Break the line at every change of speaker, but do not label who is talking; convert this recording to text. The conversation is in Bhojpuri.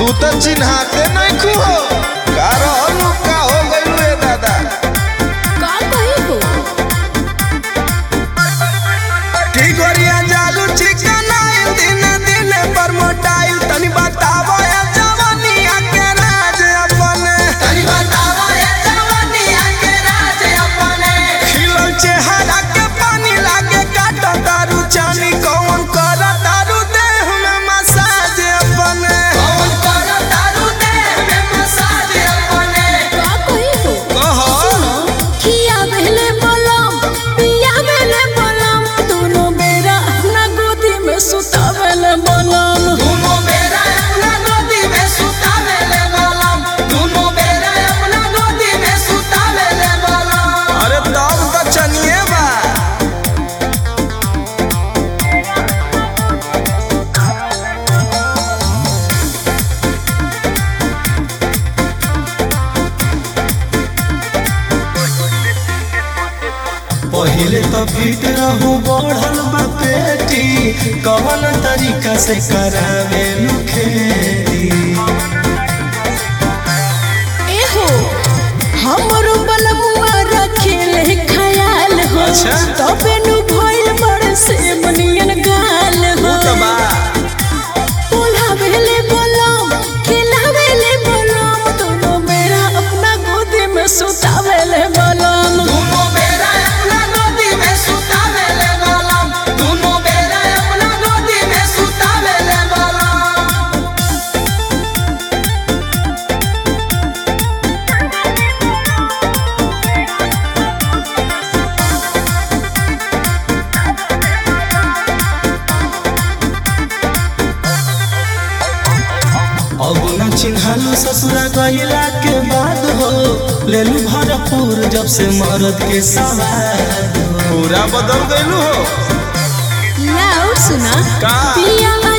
तू तो चिन्हाते नहीं खू हो का रहलू का हो गइलू ए दादा
का कही हो
की गोरिया जालू चिकनाइल दिन दिन पर मोटाइल तनी बतावो या जवानिया के राज अपने तनी बतावो या जवानिया के राज अपने खिलल चेहरा के पानी लागे काटो तारू चानी कौन कर तारू देह में मसाज अपने कौन कर तारू देह में मसाज अपने
का कही हो
कहो
खिया बेले बलम पिया बेले बलम दोनों बेरा अपना गोदी में सुतावेले बलम
दोनों बेरा अपना गोदी में सुतावेले बलम दोनों बेरा अपना गोदी में सुतावेले बलम अरे तब तो चनिए बा पहिले तो फिट रहू बढ़ल बा पेटी कवन तरीका से करावे खेती
ए हो हमरो बलमुआ रखेले खयाल हो
अच्छा।
तबे नु भइल बड़ से बनियन गाल हो बोला बेले बलम खेला बेले बलम दोनों बेरा अपना गोदी में सुतावेले बलम
दोनों बेरा अपना गोदी में सुतावेले बलम दोनों बेरा अपना गोदी में सुतावेले बलम अब न चिन्हालू ससुरा गहिला के बाद हो लेलू भरपूर जब से मरद के सवार
पूरा बदल गइलू हो
लाओ सुना
का?
पिया